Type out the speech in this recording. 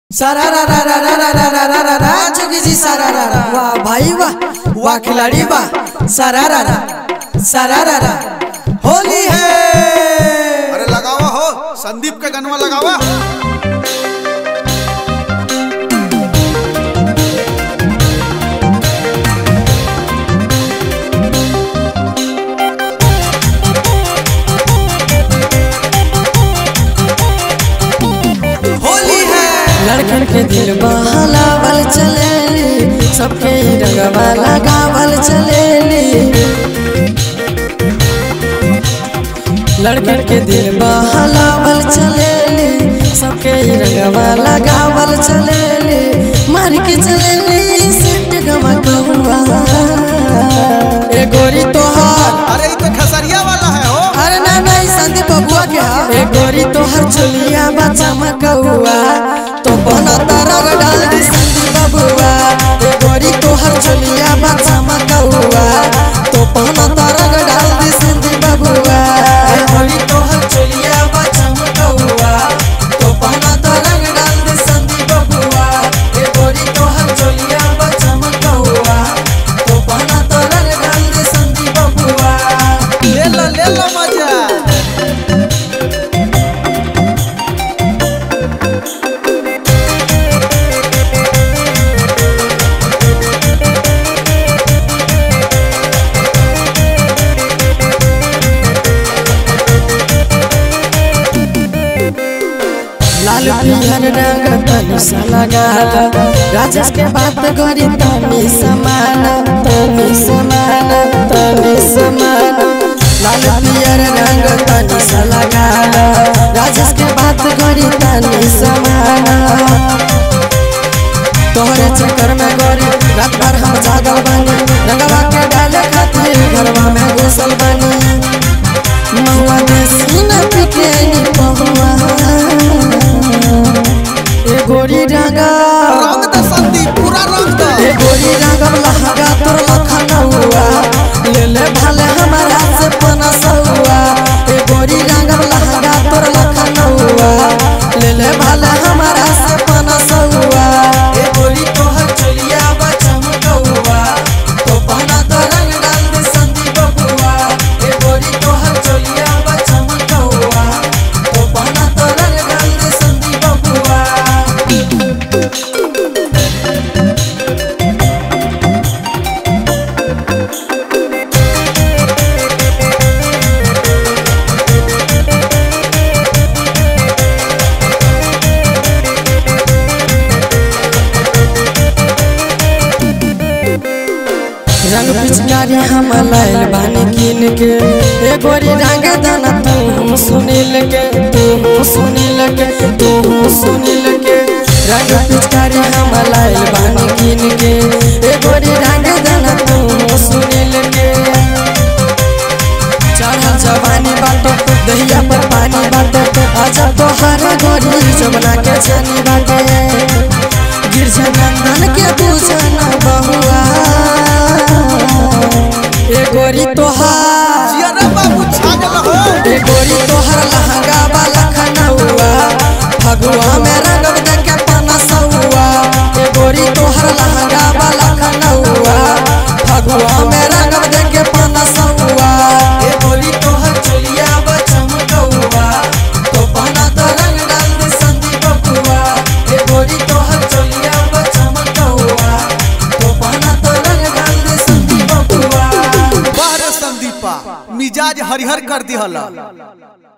सारा रा रा रा रा रा रा रा रा रा रा जोगी जी सारा रा रा वाह भाई वाह वाह खिलाड़ी वाह सारा रा रा सारा रा रा होली है अरे लगावा हो संदीप के गनवा लगावा होली है लड़कन के दिल बहलावल चलेली सबके रंगवा लगावल चलेली लड़कन के दिल बहलावल चलेली सबके रंगवा लगावल चलेली मार के चलेली सेट गवा कहुआ ए गोरी तोहार अरे ये तो खसरिया वाला है हो अरे ना ना ई संदीप बबुआ के हा ए गोरी तोहर चुलिया बच्चा मकौआ तो बना तरग डाल दी संदी बबुआ ए गोरी तोहर चुलिया बच्चा मकौआ तो बना तरग डाल दी संदी बबुआ ए गोरी तोहर चुलिया बच्चा मकौआ तो बना तरग डाल दी संदी बबुआ ए गोरी तोहर चुलिया बच्चा मकौआ तो बना तरग डाल दी संदी बबुआ ले लो ले लो मजा लाल पियर रंग तनी सा लगाल राजेश के बात करी तनी समान तनी समान तनी समान लाल पियर रंग तनी सा लगाल राजेश के बात करी तनी समान तोहरे चक्कर में गोरी रात भर हम जागल बानी रंगवा के डाले खातिर घरवा में घुसल बानी महुआ देसी न पिके नी पहुआ ए गोरी रंगा रंग दे संदीप पूरा रंग दे ए गोरी रंगम लहंगा तोर लखनऊआ ले ले भाले हमारा से पनसौआ ए गोरी रंगम लहंगा तोर लखनऊआ ले ले भाले हमारा से पनसौआ ए गोरी तोहर चलिया बचमकौआ तो पहना तो रंग डाल दे संदीप बबुआ ए गोरी तोहर चलिया बचमकौआ तो पहना तो रंग डाल दे संदीप बबुआ रंग पिचकारी हम लाइल बानी कीन के ए गोरी रंग दाना तू सुनील के तू सुनील के तू सुनील के रंग पिचकारी हम लाइल बानी कीन के ए गोरी रंग दाना तू सुनील के चढ़ल जवानी बाटो दहिया पर पानी बाटो आजा तो हर गोरी जमना के जानी बाटे गिरजा नंदन के पूछना बहुआ ए गोरी तोहार जिया रे बाबू छा गल हो ए गोरी तोहर लहंगा वाला खनौआ फगुआ में रंगब दे के पनसौआ ए गोरी तोहर लहंगा वाला खनौआ फगुआ में रंगब दे के पनसौआ ए गोरी तोहर चलिया बचमकौआ तो पहना तो रंग डाल दे संदीप बबुआ ए गोरी तोहर चलिया बचमकौआ तो पहना तो रंग डाल दे संदीप बबुआ बाहर संदीपा मिजाज हरिहर कर दिहला